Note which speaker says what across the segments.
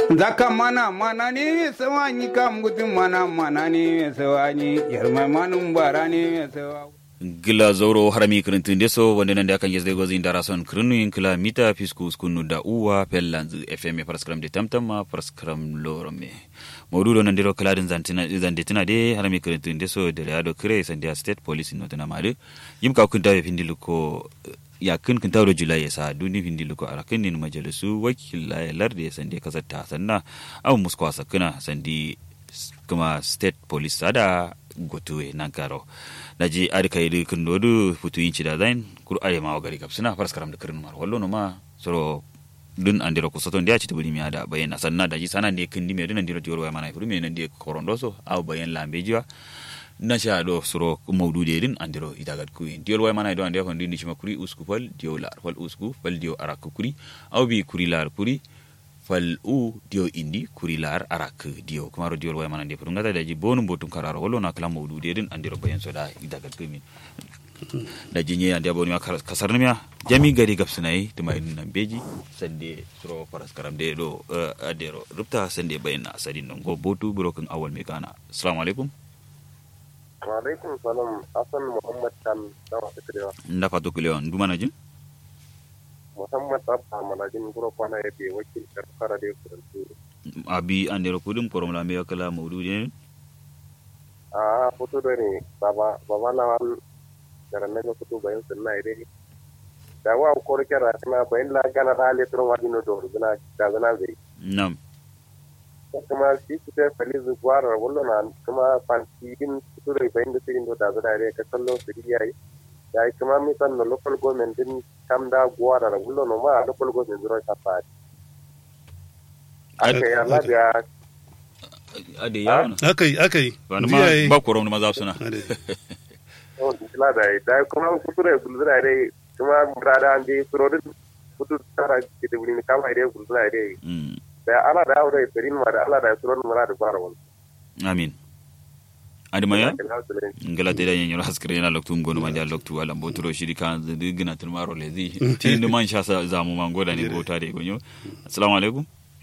Speaker 1: zaka mana mana ne sawani kam gudun mana mana ne sawani yarma manun bara ne sawa
Speaker 2: gila zoro harami kirintun deso wanda nan da kan yesde gozi indara son kirinu in kila mita fisku skunu da uwa pellanzu fm paraskram de tamtama paraskram lorome maudu nan dero kala din zantina zandetina de harami kirintun deso de rado kire sandia state police no tana madu yim ka kun tawe findilu ko ya kun kun tawo julai yasa duni findilu ko arakin nin majalisu wakila ya larde ya sande kasata sanna abu muskwa sakuna sandi kuma state police ada gotuwe nan karo daji ari kayidi kundodu futu inci da zain kur are ma gari kapsina faras karam da kirin mar wallo no ma soro dun andiro ko soton dia ci tibuli mi ada bayan sanna daji sana ne kindi me dun andiro dioro mana furu me nan die korondoso aw bayan lambe jiwa na sha do soro maudu de din andiro itagat ku diol way mana do ande ko ndi ma kuri usku fal dio lar fal usku fal dio arak kuri aw bi kuri lar kuri fal u dio indi kurilar arak dio kumaro dio way manande fu ngata daji bonu botum kararo wolo na kala mawdu de den andiro bayen soda idagal kemi daji nye ande bonu kasar namya jami gari gapsunai tuma in nan beji sande suro paras karam de do adero rupta sande bayen na sadin non go botu burokin awal me kana assalamu alaikum
Speaker 3: wa alaikum salam asan muhammad kan da wasu kirewa
Speaker 2: nda fatu kilewa nduma na jin
Speaker 3: muhammad abba manajin guro kwana ya be wakil karfara da kurantu
Speaker 2: abi andero kudum korom la me kala mawdu de
Speaker 3: a foto da ne baba baba na wal garan na foto bayan sunna ide da wa ko rike ra kana bayan la gana da le tron wadi no do gina da gana zai
Speaker 2: nam
Speaker 3: kuma shi su ta faliz gwara wallo na kuma fanti din foto da bayan da sirin do da da re ka kallo su yayi ya yi kuma mi san no local government din kam da gwara da wallo no ma local government zuro ta fa aka yi Allah da
Speaker 2: ade yawo
Speaker 4: akai akai
Speaker 2: wani ma ba korom ma za suna
Speaker 3: oh kila da da kuma kuture gulzura dai kuma murada an je surodin kutu tara ke da wuri kama dai gulzura dai da ala da aure perin ma da ala da surodin murada fara wani
Speaker 2: amin adimaya ngala te da yen yoro haskre yana loktu ngono manja loktu wala mboturo shiri kan zidi gina tilmaro lezi tin man sha sa zamu man goda ne bota de gonyo assalamu alaikum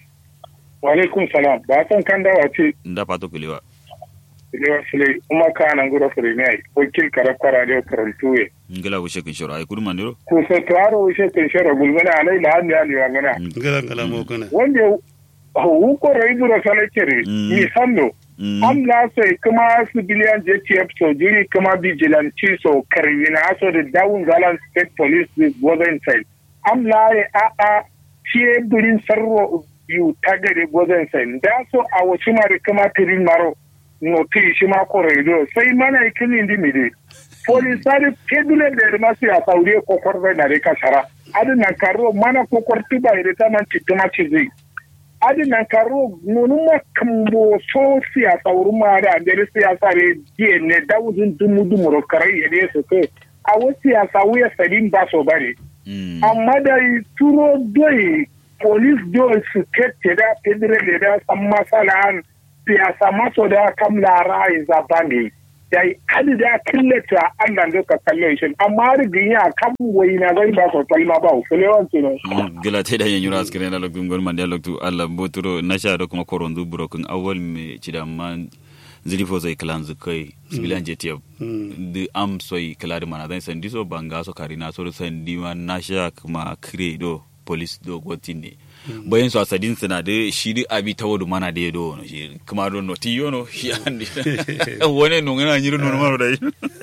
Speaker 5: wa alaikum salam ba san kan dawa ce
Speaker 2: nda pato kulewa
Speaker 5: kulewa sile kuma ka nan gura fure ne ai wakil karakwara da karantu ye
Speaker 2: ngala wo shekin shoro ay kudu mandiro
Speaker 5: ko sai taro wo shekin shoro gulmana alai la handi ali wa gana
Speaker 4: ngala ngala mo kana
Speaker 5: wanda hu ko rai gura sale kere mi sando am la sai kuma civilian JTF so jiri kuma vigilante so karina so da dawun galan state police wasn't side am la a a ciye birin sarro biyu ta gare gwazon sai da so a wasu mara kama tirin maro noti shi ma koraido sai mana ikini ndi mide polisari kedule da masu ya sauri kokor zai na rika shara adin nan karo mana kokor tuba ire ta man cituma ci zai adin nan karo nunu ma kambo so siya sauri ma da andere siyasa re diye ne dawudin dumu dumu ro karai ya ne su ke a wasu ya sawu ya sadin ba so bare amma da turo doyi police don su kette da federal da san masalan siyasa maso da kam lara ya zaba ne da yi hadi da killata Allah da ka kalle shi amma rigin ya kam wai na zai ba ko kalma ba ko le wan tuno
Speaker 2: gila te da yanyura askere na loktu ngol mande loktu Allah boturo na sha da kuma korondu burokun awal me cidaman zilifo zai kalan zukai sibilan jtf da am soy kalari mana zai sandi so banga so karina so sandi ma na sha kuma credo police do gotin ne bayan su asadin suna da shi da abi ta wadu mana da ya do wani shi kuma do noti yono shi an da wani nun yana yi nun maro da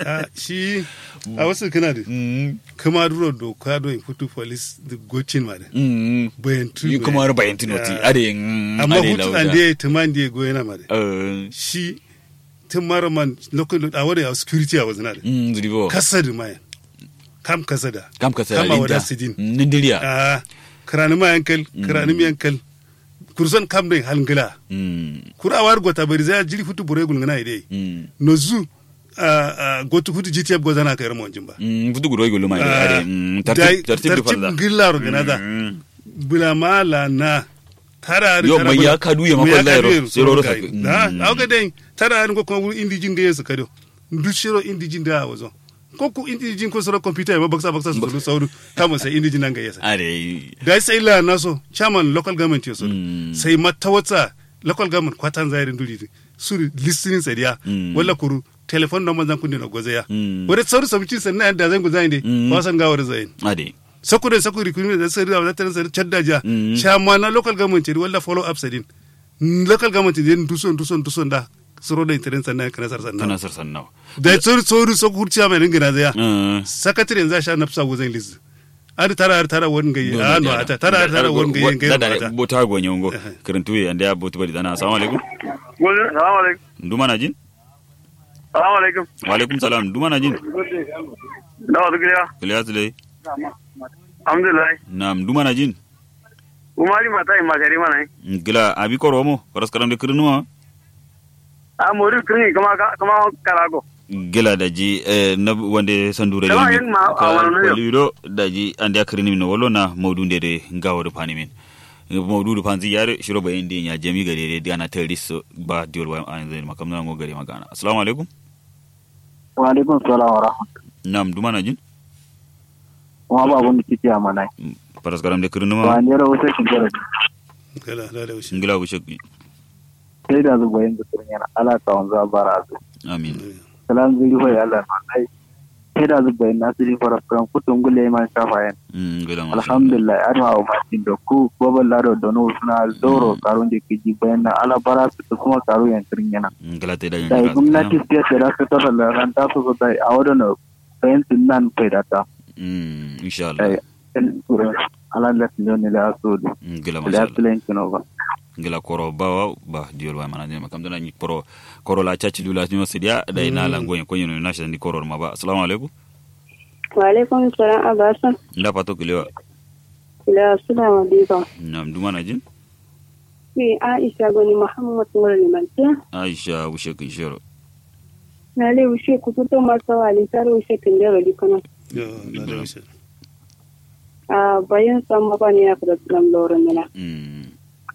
Speaker 4: shi a wasu kana da kuma duro do ka do futu police da gocin ma da bayan tu
Speaker 2: yi kuma wani bayan tu noti ade
Speaker 4: amma hutu an da ya tuman da ya goyi na ma da shi tun mara man lokacin a wani a security a wazina da kasa da mayan kam kasa da
Speaker 2: kam kasa da
Speaker 4: kama wada sidin
Speaker 2: nindiriya
Speaker 4: kirani ma yankal kirani mi yankal kurson kam dai halngila kura war gota bari za jiri futu bure gul ngana ide no zu gotu futu gtf go zana kayar mo jimba
Speaker 2: futu guro gulu ma ide tartib
Speaker 4: tartib ngilla ro gana da bula mala na tara
Speaker 2: yo mai ya kadu ya makon lairo zero ro
Speaker 4: da auga dai tara ko ko indi jinga yesu kado ndushiro indi jinda wazo ko ku indijin ko sura computer ma baksa baksa su sauru kama sai indijin nan ga yasa
Speaker 2: are
Speaker 4: da sai la naso chairman local government yoso
Speaker 2: Mm.
Speaker 4: sai matawata local government kwatan zairin duri su listening sadiya
Speaker 2: Mm.
Speaker 4: wala kuru telephone number zan kunni na gozeya
Speaker 2: Mm.
Speaker 4: wani sauri sabci sannan da zan guzayin de
Speaker 2: Mm.
Speaker 4: ba san gawar zayin
Speaker 2: ade
Speaker 4: sakure sakure kun da sai da wata sai chaddaja
Speaker 2: Mm.
Speaker 4: chairman na local government ri wala follow up sadin local government din duson duson duson da suro da internet sannan kana sar sannan
Speaker 2: kana sar sannaw
Speaker 4: da sauri sauri sakur chairman din gina zaya
Speaker 2: Mm.
Speaker 4: sakatare za sha nafsa gozan liz ari tara ari tara won gaye a no ata tara ari tara won gaye gaye
Speaker 2: da
Speaker 4: ata
Speaker 2: bota go nyongo kirintu ya nda botu bari dana assalamu alaikum
Speaker 3: Salamu alaikum.
Speaker 2: nduma na jin
Speaker 3: Salamu alaikum.
Speaker 2: wa alaikum salam nduma na jin
Speaker 3: Na wasu gida.
Speaker 2: kiliya tule
Speaker 3: Alhamdulillah.
Speaker 2: na nduma na jin
Speaker 3: Umari mata yi makari mana yi.
Speaker 2: gila abi koro mo paras karam de kirnuwa
Speaker 3: A mori kiri kama kama karago.
Speaker 2: gila da ji eh, na wande sandure
Speaker 3: Kala
Speaker 2: limi.
Speaker 3: yin ma-
Speaker 2: Ka-
Speaker 3: a wani yau.
Speaker 2: lido da ji ande akrini min wolo na maudu de ngawo de pani min maudu de panzi yare shiro bayin din ya jami gare de diana terrorist ba diol wa an zai makam na ngo gare magana assalamu alaikum
Speaker 6: wa alaikum salam wa rahmatullahi
Speaker 2: nam duma na jin
Speaker 6: kuma ba abun da kike a mana
Speaker 2: paras karam de
Speaker 6: ba
Speaker 2: kirnuwa
Speaker 6: ne rawo sai kin gara
Speaker 4: kala da da wushi
Speaker 2: ngila wushek bi
Speaker 6: sai da zuba yin guturin yana ala ka wanzu a bara zu
Speaker 2: amin
Speaker 6: salam zuri hoye Allah na dai sai da zuba yin nasiri fara kan kutun gule man shafa yan
Speaker 2: Mm, ngila ma
Speaker 6: alhamdulillah an ma ma tin da ku gobal laro da no suna doro karun da kiji bayan na ala bara su ta kuma karu yan tirin yana
Speaker 2: ngila te da
Speaker 6: da gwamnati sai da ta tara da ran ta su da a wadana bayan sun nan kai da ta
Speaker 2: mm
Speaker 6: da
Speaker 2: inshallah
Speaker 6: yan turin ala da su ne da su
Speaker 2: ngila ma
Speaker 6: da su len kino ba
Speaker 2: ngila koro bawa ba diol wa mana ma kam dana ni koro koro la chachi dula ni sidia da ina la ngoyen ko yino na ni koro ma ba assalamu alaikum
Speaker 7: Waalaikum salam abasa.
Speaker 2: nda pato kiliwa
Speaker 7: Ila suna madiba.
Speaker 2: nam duma na jin
Speaker 7: Ni Aisha goni Muhammad Mura Limantiya.
Speaker 2: aisha wushek ishero
Speaker 7: Na le ushe kututo masa wali tare ushe kindero dikono.
Speaker 4: yo da da wushi
Speaker 7: A bayan san maba ne ya fada tunan lorin nila.
Speaker 2: mm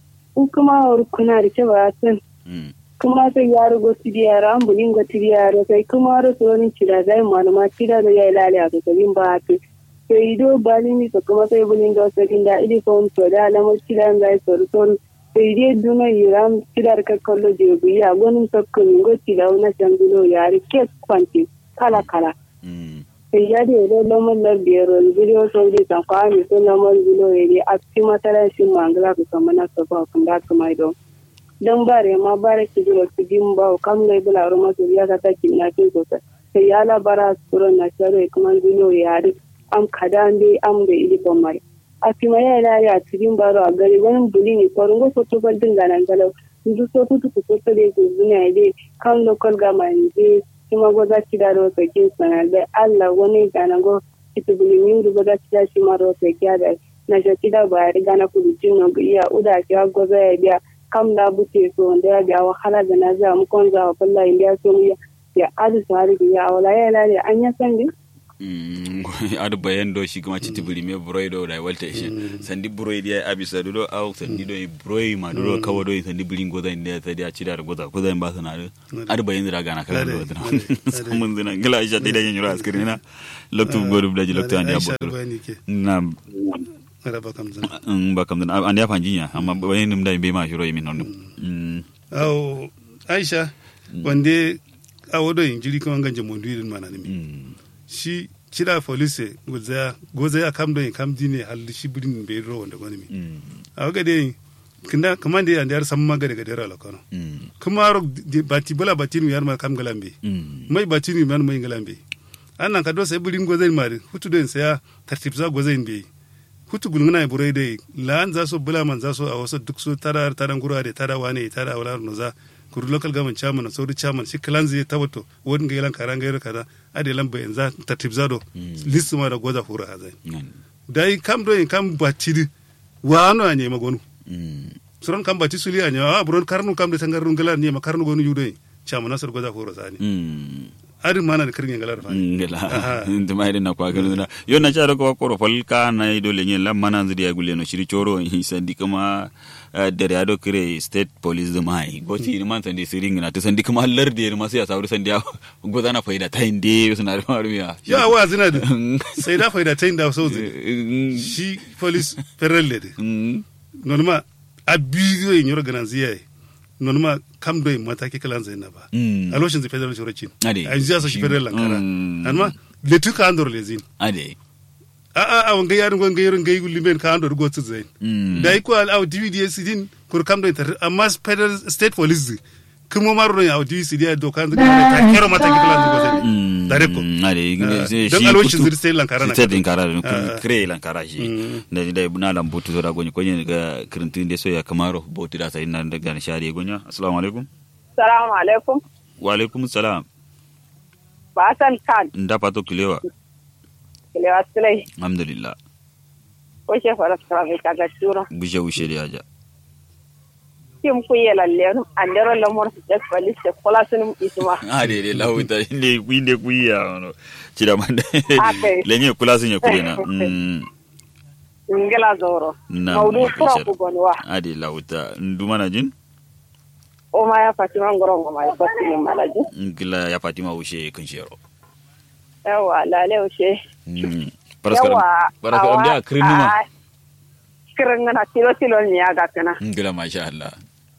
Speaker 7: U kuma wuri kuna da ce ba san.
Speaker 2: mm
Speaker 7: Kuma sai ya rugo tidiyara an bulin go tidiyara sai kuma ro so ni cida zai malama cida da ya ilale a sabin ba ta. Sai ido bali ni so kuma sai bulin go sai da idi ko to da alamar cida zai so so sai dai duna yiram cidar ka kallo je biya gonin tokko ni go cida na jangulo yari ke kwanti kala kala.
Speaker 2: mm
Speaker 7: sai ya da yadda lamar na biyar video sau da kan kwami sun lamar zulo ya ne a cikin matsalar shi mangala ku kama na saba kun da su mai don don ba re ma ba re ki zuwa su din ba kam lai bula roma su ya ta ki na ki sosai sai ya labara su ron na sharo kuma zulo ya ri am kada dai am da ili ban mai a fi ma ya lari a cikin baro a gari wani buli ne kwarin go foto ba dinga nan galau ndu so tutu ku foto da ku zuna dai kan local government dai kuma go za ki da ro ke sana da Allah wani gana go kitu buli mindu go za ki da shi ma ro ke da na ja ki da ba riga na ku jin no iya uda ki go za ya biya kam da bute so da ya biya wahala da na za mu kon za wallahi indiya so mu ya adu sari ya wala ya lale an ya san din
Speaker 2: Mm, adu bayan do shi kuma citi buri me buroi do da walta shi sandi buroi dia abisa do au sandi do buroi ma do kawo do sandi buri goza inda ta dia cida da goza goza ba sana do adu bayan da gana kala do tana samun zina gila aisha dai da yin yura askiri na loktu goru blaji loktu an ya
Speaker 4: Aisha
Speaker 2: bodo
Speaker 4: bayani ke
Speaker 2: na
Speaker 4: ara ba kam zan
Speaker 2: in ba kam an ya fanjinya amma bayan nim da be ma shiro yimin non mm
Speaker 4: aw aisha wande awodo injiri kuma ganje mondu irin mana nimi
Speaker 2: mm
Speaker 4: shi cira police gozaya gozaya kam do kam dine hal shi birin be ro wanda goni mi
Speaker 2: mm
Speaker 4: awaga de kinda kamande ya ndar samma gade gade ra lokono
Speaker 2: mm
Speaker 4: kuma ro di- bati bala batinu yar ma kam galambe
Speaker 2: mm
Speaker 4: mai batinu man mai galambe annan ka do sai birin gozai mari hutu den saya tartib za gozai be hutu gulngana burai dai lan za so bula man za so a wasu duk so tara taran gura da tara wane tara wala no za kuru local government chairman na saudi chairman shi kalan zai tabato wani ga yalan karan gairu kaza ade lan bayan za tartib za do list ma da goza hura hazai dai kam do kam batiri wa ano anye magonu
Speaker 2: mm
Speaker 4: suran kam bati suli anye a buron karnu kam da tangarnu galan ne ma karnu gonu yudo chairman nasar goza hura sani
Speaker 2: mm
Speaker 4: adin mana da kirin galar fa
Speaker 2: ngela nduma ide na kwa gano na yo na charo ko koro fal ka na ido le nyen la mana nzidi ya gule no shiri choro hi sandi kama eh, dere ado kire state police da mai go ci ni man sandi siring na to sandi kama lar de ma sai sauri sandi ya go zana faida ta inde suna da maru ya
Speaker 4: ya wa zina da sai da faida ta inda so zai shi police ferrel le de non ma abigo yin yoro ganan ziyaye non ma kam do mataki kalan zai na ba
Speaker 2: Mm.
Speaker 4: a lokacin zai federal shorocin
Speaker 2: Ade.
Speaker 4: a yanzu ya sa shi federal lankara
Speaker 2: Mm.
Speaker 4: amma le tu ka andor le zin
Speaker 2: ade
Speaker 4: a a a wanga yarin wanga yarin gai limen ka andor go tu zai
Speaker 2: Mm.
Speaker 4: da iko al au dvd sidin kur kam do inter amma federal state police kuma maro no au dvd dia do kan zai ta kero mataki kalan zai go zai
Speaker 2: Mm,
Speaker 4: dare ko
Speaker 2: mm, ade
Speaker 4: Ah,
Speaker 2: shi
Speaker 4: don
Speaker 2: shi
Speaker 4: alwashin
Speaker 2: kutu-
Speaker 4: zai sai lankara na
Speaker 2: sai
Speaker 4: kato.
Speaker 2: lankara na
Speaker 4: Ah.
Speaker 2: kre lankara shi da da na lambutu da gonye konye ga kirintin da so ya kamaro boti da sai nan daga na shari gonya assalamu alaikum
Speaker 7: Salamu alaikum.
Speaker 2: wa alaikum salam
Speaker 7: Basan kan.
Speaker 2: nda pato kilewa
Speaker 7: Kilewa Sulai.
Speaker 2: alhamdulillah
Speaker 7: Ko she fara tsara mai kaga turo.
Speaker 2: bushe bushe da yaja
Speaker 7: Kim ku ye lalle andero lamor su jes police se kola sun isma.
Speaker 2: ah de de lauta inde kuinde kuya no cida mande
Speaker 7: Okay.
Speaker 2: lenye kula sun ya kulena mm
Speaker 7: Ngela zoro.
Speaker 2: na
Speaker 7: Maudu
Speaker 2: ma
Speaker 7: kura
Speaker 2: kishar.
Speaker 7: ku gonwa.
Speaker 2: ade lauta nduma na jin
Speaker 7: O ma ya Fatima ngoro ma ya batti ni malaji.
Speaker 2: ngila ya fatima ushe kun shero
Speaker 7: Yawa lale o she.
Speaker 2: mm paraskaram
Speaker 7: Yawa.
Speaker 2: paraskaram da kirinuma
Speaker 7: Kirin na tilo tilo ni ya ga kana.
Speaker 2: ngila masha Allah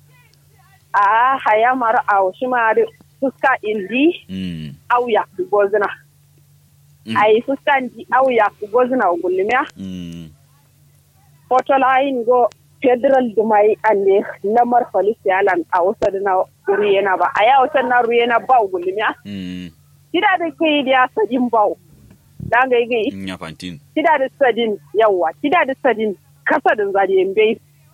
Speaker 7: A haya mar a shi ma da fuska indi
Speaker 2: mm
Speaker 7: au ya ku gozna.
Speaker 2: Mm.
Speaker 7: Ai fuska indi au ya ku gozna gulmiya.
Speaker 2: mm
Speaker 7: Foto layin go federal dumai ande lamar police yalan a wasa da na ruyena ba a ya wasa na ruyena ba gulmiya.
Speaker 2: mm
Speaker 7: Kida da kai da sadin ba. Dan ga yi
Speaker 2: nya fantin
Speaker 7: kida da sadin yawa kida da sadin kasa da zari bai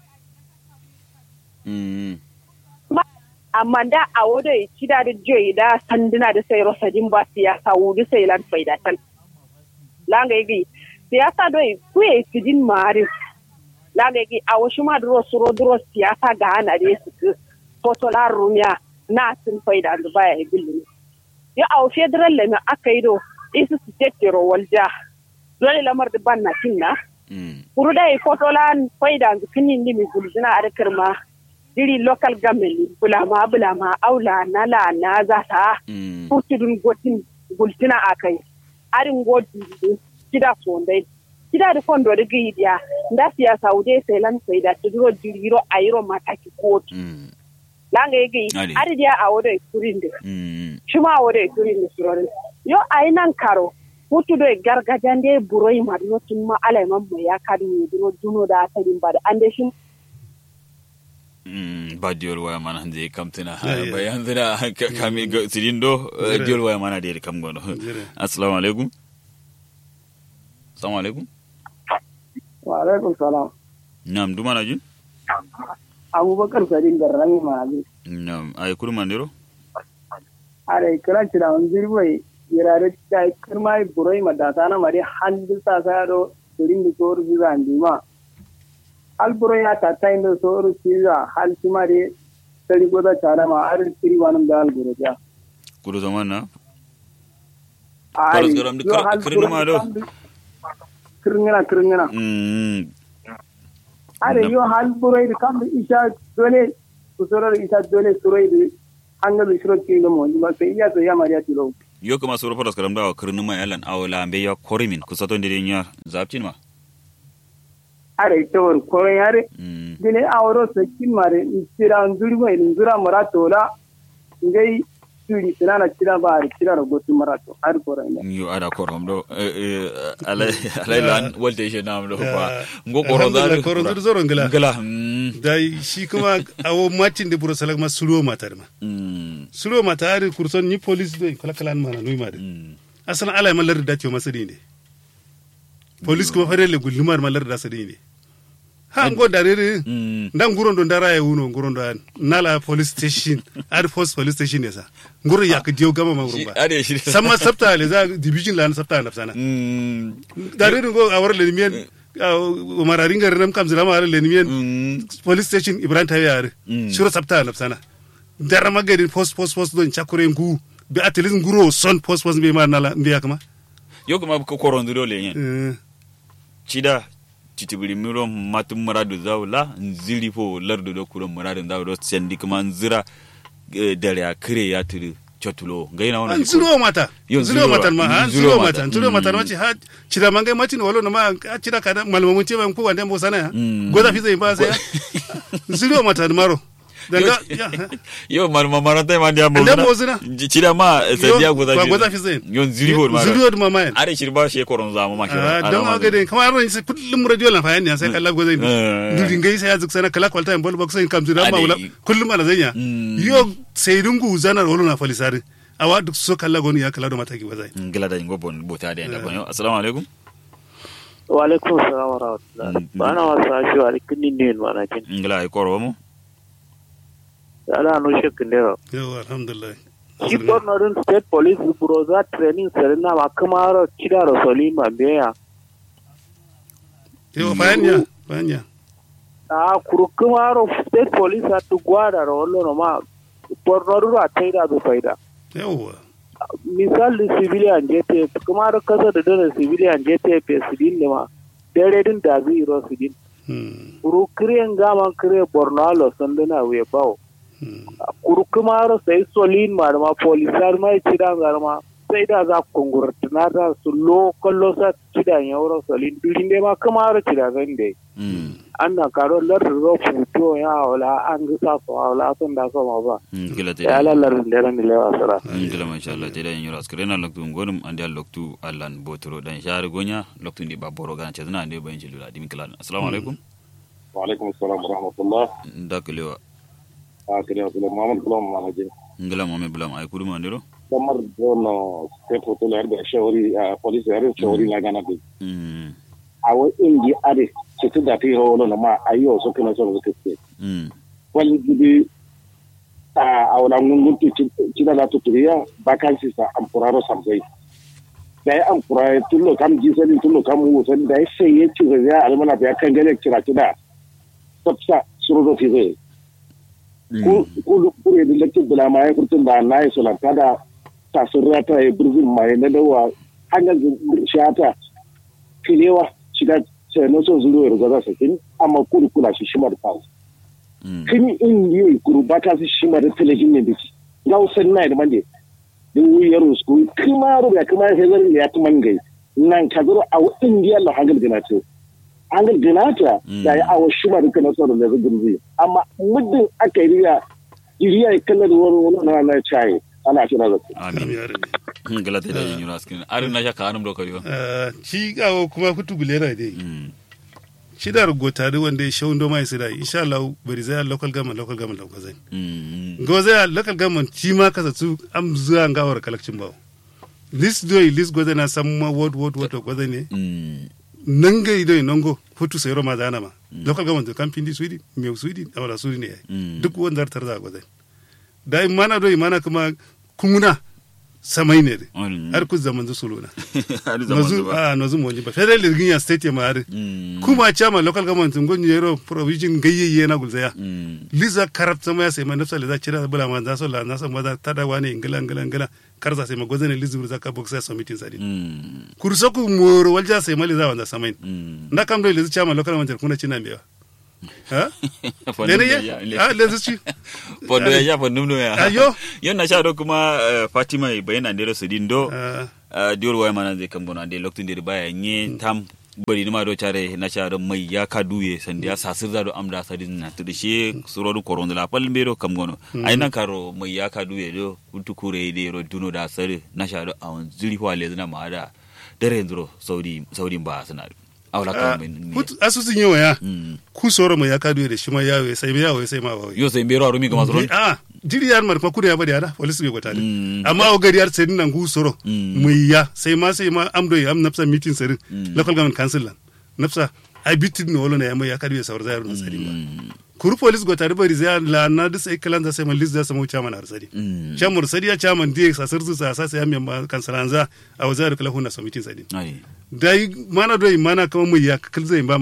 Speaker 2: mm
Speaker 7: amma da a wada kida da joyi da sanduna da sai rosadin ba siyasa wudu sai lan faidatan langa yi siyasa doi kuye sidin mari langa yi a wasu ma duro suro duro siyasa ga ana da su ku foto la rumya na sun faida da baya yi billi ya a federal le me aka yi do isu su tettero walja dole lamar da ban na kinna
Speaker 2: mm
Speaker 7: kuru da yi foto la faida da kinin ni mi gulzina a rikar ma diri local government bulama bulama aula nala na za ta
Speaker 2: mm
Speaker 7: kurtudun gotin gultina a kai arin godi kida sondai kida da fondo da gidiya nda siyasa wude sai lan sai da tuduro diriro ayiro mataki kotu
Speaker 2: mm
Speaker 7: langa yegi
Speaker 2: Ade.
Speaker 7: ari dia a wodo kurinde
Speaker 2: mm
Speaker 7: shuma a wodo kurinde surorin yo ai nan karo hutu do gargajande buroi madno tumma alai mamma ya kadu ni duro duno da tadin bada ande shin
Speaker 2: mm ba diol waya mana hande kamtina
Speaker 4: Yeah, yeah.
Speaker 2: bayan zira kami ga sidindo eh,
Speaker 4: Zira.
Speaker 2: diol waya mana de kam gono
Speaker 4: Zira.
Speaker 2: assalamu alaikum assalamu alaikum
Speaker 8: wa alaikum salam
Speaker 2: nam duma na jin
Speaker 8: abubakar sadin garrami ma'azi
Speaker 2: nam ay kurma ndiro
Speaker 8: are kiran ci da wani zirbai yirare da kirma burai madata na mari handu sa sa do turin da soru ziza ndima hal burai ya ta ta inda soru ziza hal kimare tari goda tara ma ar tiri wanum da hal burai ya
Speaker 2: kuro zaman na
Speaker 8: Ai,
Speaker 2: Karas garam di
Speaker 8: yo
Speaker 2: kir-
Speaker 8: hal
Speaker 2: kirin
Speaker 8: burai
Speaker 2: ma do?
Speaker 8: kam- kirngina kirngina
Speaker 2: mm
Speaker 8: are
Speaker 2: Nam.
Speaker 8: yo hal burai da kam da isha dole kusurar isha dole surai da hangal shiro kilo mo ba sai iya to ya mariya tilo
Speaker 2: yo kuma soro paras karam dawa kirnu ma yalan awla ambe ya korimin kusato ndire nya zaptin ma
Speaker 8: are tawar koron yare
Speaker 2: mm
Speaker 8: dine awro sakin mare tira nduri mai ndura marato la ngai turi tinana tira ba ari tira ro gotu marato har koron ya
Speaker 2: yo ada korom do eh, eh, alai alai lan wolte je nam do kwa ngo koro da
Speaker 4: Alhamdulillah, koron zuru zoro ngila.
Speaker 2: ngala mm
Speaker 4: da shi kuma awo macin da buro salak ma sulo matar ma
Speaker 2: mm
Speaker 4: sulo mata ari kurson ni police do kala kala mana nui ma de
Speaker 2: mm
Speaker 4: asan ala ma lar da tiyo masadi ne police kuma fare le gulumar ma lar da sadi ne ha ngo da re
Speaker 2: mm
Speaker 4: ndan nguron do ndara ya wuno nguron do an nala police station ar force police station ne sa nguro ya ka diyo gama ma nguron ba
Speaker 2: ade shi
Speaker 4: samma sabta le za division la na sabta na sana
Speaker 2: mm
Speaker 4: da re ngo awar le miyen umararin garin nam kam zama le miyen
Speaker 2: mm
Speaker 4: police station ibrahim tawi yare
Speaker 2: Mm.
Speaker 4: shiro sabta na sana dara magarin post post post don chakure ngu bi at least nguro son post post be ma nala mbiya kama
Speaker 2: yo kuma ko koron duro le yen
Speaker 4: Eh,
Speaker 2: cida citibiri miro matum muradu zawla nziri fo lardo do kuro muradu zawdo sendi kuma nzira eh, dare a kire ya tiri chotulo gaina
Speaker 4: an
Speaker 2: wannan
Speaker 4: zuro mata
Speaker 2: Yo,
Speaker 4: zuro
Speaker 2: zuro
Speaker 4: mata
Speaker 2: ba.
Speaker 4: ma
Speaker 2: Mm,
Speaker 4: an
Speaker 2: zuro
Speaker 4: zuro
Speaker 2: mata.
Speaker 4: mata zuro mata
Speaker 2: Mm.
Speaker 4: ma ci ha cira mangai matin walo na ma a cira kada malmamun ce ban ko wanda mo sana ya
Speaker 2: Mm.
Speaker 4: goza fi zai ba sai ya zuro mata maro daga ya
Speaker 2: yo mar mamaranta ma dia mo
Speaker 4: Nda mo zina.
Speaker 2: cida ma sadiya goza
Speaker 4: ba goza fi zai
Speaker 2: yo nziri fo ma
Speaker 4: zuro da mama
Speaker 2: are shirba she koron zama ma
Speaker 4: Ah, don aga dai kamar ran sai kullum radio lan fayan ne sai kalla goza ni
Speaker 2: Eh.
Speaker 4: dudin gai sai ya zuk sana kala kwalta en bol box sai kam zira ma
Speaker 2: Ade.
Speaker 4: wala kullum ana zanya
Speaker 2: Mm.
Speaker 4: yo sai dungu zana wala na falisari awa duk so kalla goni ya kala do mata ki wazai
Speaker 2: ngila da ngo bon bota da da bon yo assalamu alaikum
Speaker 6: wa alaikum salam wa rahmatullah
Speaker 2: Mm, mm.
Speaker 6: bana wasa shi wa kinin ne mana kin
Speaker 2: ngila ay koro mo
Speaker 6: ala no shekin ne
Speaker 4: yawa alhamdulillah
Speaker 6: shi bornorin state police buroza training serena ma kamaro kida rosoli ma beya
Speaker 4: yawa fayan ya fayan ya
Speaker 6: a kuru kamaro state police at gwada rollo no ma bornoru a taida do faida
Speaker 4: yawa
Speaker 6: misali civilian jete kamaro kasa da dana civilian jete pe sidin ne ma dare din da zai ro sidin
Speaker 4: Hmm,
Speaker 6: kuru kriyan gaman kire borno alo sandana we bawo
Speaker 4: hmm.
Speaker 6: kuru kamaro sai solin ma da ma polisar mai cidan garma sai da za ku kungurtuna da su lo kallo sa cidan yauro solin durin dai ma kamaro cidan zan dai
Speaker 2: mm
Speaker 6: an na karo lar ro futo ya wala an ga sa so wala sun da so ma ba
Speaker 2: ngila te
Speaker 6: ya lalar da ran da lewa sara
Speaker 2: ngila masha Allah te da nyoro askare na loktu ngonum ande al loktu allan botoro dan share gonya loktu ndi baboro gan ce zana ande bayin jilula dimin kala assalamu alaikum
Speaker 3: wa alaikum assalam wa rahmatullah
Speaker 2: ndaklewa
Speaker 3: a kare wa muhammad kulam manajin
Speaker 2: ngila mo me bulam ay kudu mandiro
Speaker 3: kamar dono state hotel har da shawari a police har shawari na gana bi
Speaker 2: mm
Speaker 3: a wa indi ade ce tu da ti ro no ma ayo so kana so ko ke
Speaker 2: mm
Speaker 3: wani gibi a a wala ngungun ti ci da la tutriya vacancy sa ampuraro samsai da ya ampura tullo kam gisani tullo kam wusan da ya sai ya ci ya almana ya kan gane kira kida sabsa suru do fi zai ku ku ku ne da kin bula mai kurtun da na yi solanta da ta surra ta yi burzin mai na dawa hanyar shata filewa shiga sai no so zuru ya gaza sakin amma kulu kula shi shimar fawo
Speaker 2: mm
Speaker 3: kini in yi kuru ba ta su shimar da talajin ne biki ga usan na da mande din wuyar usku kuma ru ya kuma sai zan ya kuma ngai nan ka zuru a indiya la hangal ganata hangal ganata da ya awo shimar da kana sauran da zubin zai amma muddin aka yi riya iriya ya kallar wani wani na na chai ana shi na zata
Speaker 4: Kam
Speaker 2: amin
Speaker 4: ya rabe.
Speaker 2: ngila te da nyoro askare ar na shaka anum do kariyo
Speaker 4: Ah, shi gawo kuma kutu gulera dai
Speaker 2: mm
Speaker 4: shi da rugotari wanda ya shawun doma ya sida insha Allah bari zai local government local government local zai
Speaker 2: mm
Speaker 4: go zai local government shi ma kasa su am zuwa gawar collection bawo list doi list go zai na san ma word word word go zai ne
Speaker 2: mm
Speaker 4: nanga idoi nongo futu sai roma zana ma local government kan pindi sweden me sweden awala sweden ne
Speaker 2: Mm.
Speaker 4: duk wanda tar za go zai dai mana doi mana kuma kumuna samai ne de
Speaker 2: Mm.
Speaker 4: har ku zaman zu suluna
Speaker 2: har zaman
Speaker 4: nozu
Speaker 2: zuba
Speaker 4: a nozu mo ba federal lirgin ya state ya ma har
Speaker 2: mm
Speaker 4: kuma chama local government ngon yero provision gayye na gulzaya
Speaker 2: mm
Speaker 4: liza karab sama ya sai ma nafsa liza cira bula ma za so la na san maza tada wani ingila ingila ingila karza sai ma gozane lizu za ka boxa submitting sadi
Speaker 2: mm
Speaker 4: kurso ku moro walja sai ma liza wanda samain
Speaker 2: mm
Speaker 4: na kam do lizu chama local government kuna china mbewa ha
Speaker 2: Fondum
Speaker 4: lene
Speaker 2: da
Speaker 4: ye
Speaker 2: ya-
Speaker 4: ha lizu ci
Speaker 2: fondo ya ya fondum do ya
Speaker 4: Ayo.
Speaker 2: yon na sha do kuma eh, fatima e bayana ndero sidin do
Speaker 4: Ah,
Speaker 2: uh, diol way mana zai kam gona de loktu ndir baya nye tam bari nima do chare na sha do mai ya ka duye sandi ya sasir da do amda sadin na tudu she suro do koron la pal mbero kam gono ai nan karo mai ya ka duye do kuntu kure de ro duno da sare na sha do awon zuri fa le zina ma da dare ndro saudi saudi ba suna awla
Speaker 4: ah,
Speaker 2: kam min
Speaker 4: put- asusun yawa ya
Speaker 2: Mm.
Speaker 4: ku soro mai ya kadu da shi ma yawo sai mai yawo sai ma bawo
Speaker 2: yo sai mbero arumi ga masron
Speaker 4: a jiri yar mar kuma kuda ya bari ada police bai gwata
Speaker 2: Mm.
Speaker 4: amma o gari yar sai nan gu soro
Speaker 2: Mm.
Speaker 4: mai ya sai ma sai ma am do am nafsa meeting sarin
Speaker 2: Mm.
Speaker 4: local government council lan nafsa ai bitin no wala na ya mai ya kadu ya sawar zayar na sari ma
Speaker 2: Mm.
Speaker 4: kuru police gwata da bari zai la na da sai kalan da sai man list da sai mu chairman har sari
Speaker 2: Mm.
Speaker 4: chairman sari ya chairman die sa sirzu sa sa sai ya mai kansalanza a wazar kala huna submitting sari
Speaker 2: ai
Speaker 4: dai mana do mana kama mai ya kal zai ba ma da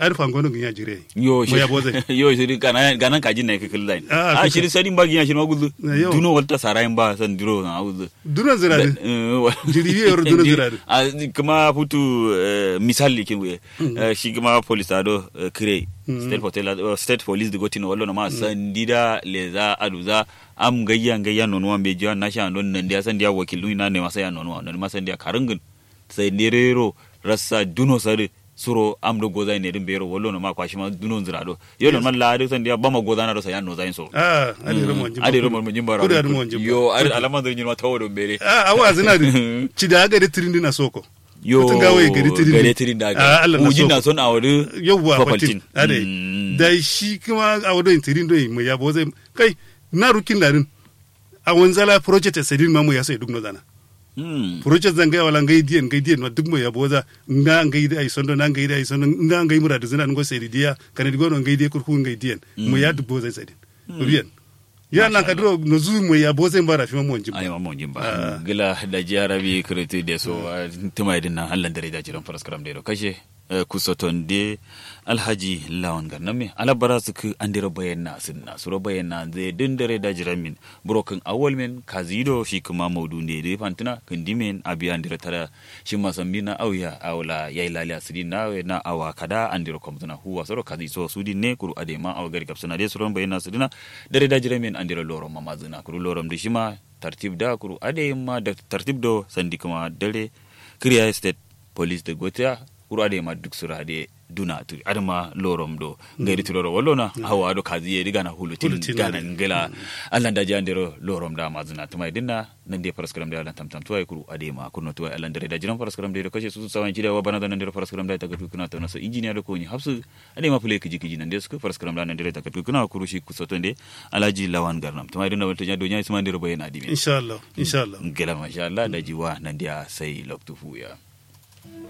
Speaker 4: ar fangono ginya jire
Speaker 2: yo
Speaker 4: mo ya boze
Speaker 2: yo shiri kana ganan kajin ne kikil zain
Speaker 4: Ah,
Speaker 2: a
Speaker 4: kikil.
Speaker 2: shiri sadin ba ginya shiri magudu
Speaker 4: Na yo.
Speaker 2: duno walta sarayin ba san diro na auzu
Speaker 4: dunan zirade Jiri biye yor duno zirade.
Speaker 2: a kuma futu eh, misali kin we Eh, shi kuma police ado eh, kire state hotel ado- state police de gotino wallo na ma sandida leza aduza am gayya gayya nono wan be jiwa na sha non nan dia san dia wakilu na ne masa ya nono non ma san dia karungin sai nerero rassa duno sare suro am do goza ne din bero wallo na ma kwashi ma duno zirado yo non man la ado san dia bama goza na do sai ya no zain so
Speaker 4: ah ade romo jimba
Speaker 2: ade romo mun jimbara
Speaker 4: kudu ade mo jimba
Speaker 2: yo ar alama da nyima tawo do bere
Speaker 4: ah awa zina de ci da ga de tirindi na soko
Speaker 2: yo
Speaker 4: Kutun gawaye gari tirindi.
Speaker 2: gari tirin da
Speaker 4: Ah,
Speaker 2: ga
Speaker 4: Allah na
Speaker 2: ujin
Speaker 4: so.
Speaker 2: na son awadu
Speaker 4: yawwa
Speaker 2: Kwafaltin.
Speaker 4: fatin ade
Speaker 2: Mm.
Speaker 4: da shi kuma a wadon tirindo mu ya boze kai na rukin larin a wanzala project a sadin mamu ya sai duk no zana
Speaker 2: Hmm.
Speaker 4: project zan gaya wala ngai diyan ngai diyan ma duk mo ya boza nga ngai da ai sondo na ngai da ai sondo nga ngai mura da zina ngo sai diya kana digo no ngai diya kurku ngai diyan mo ya duk boza sadin rubiyan ya nan ka duro no zu mo ya boze mbara fi mo njimba
Speaker 2: ay ma mon jimba
Speaker 4: Ah.
Speaker 2: gila da jarabi kretu de so ah, tuma idin na hallan dare da jiran faras karam de do kashe eh, kusoton de alhaji lawan garname alabara su ku andira bayan na sun na suro bayan na zai din dare da jiran min broken awal men kazido shi kuma maudu ne de fantina kindimen abi andira tara shi masambi na auya awla yayi lali asiri na we na awa kada andira komtuna huwa soro kazi so sudi ne kuru adema awa gari kapsuna de suro bayan na sudina dare da jiran min andira lorom mamazina kuru lorom de shima tartib da kuru ade ma da tartib do sandi kuma dare kriya state police de gotia kuru ade ma duk sura de duna tu adama lorom do ngari tuloro wallona hawa do kazi ye diga na hulutin
Speaker 4: Hulutin,
Speaker 2: gana
Speaker 4: ade.
Speaker 2: ngela allah da jandiro lorom da mazina tuma dinna nan de paraskaram da allah tamtam tuwa kuru ade ma kurno tuwa allah dare da jiran paraskaram da kashe su sawan kida wa bana da nan de paraskaram da ta gatu kuna ta naso engineer da ko ni hafsu ade ma fule kiji kiji nan de su paraskaram da nan de ta gatu kuna kuru shi kusoto de alaji lawan garnam tuma dinna walta jado nya isman de bayana dimi
Speaker 4: insha Allah insha Allah
Speaker 2: ngela masha allah da jiwa nan dia sai loktu fuya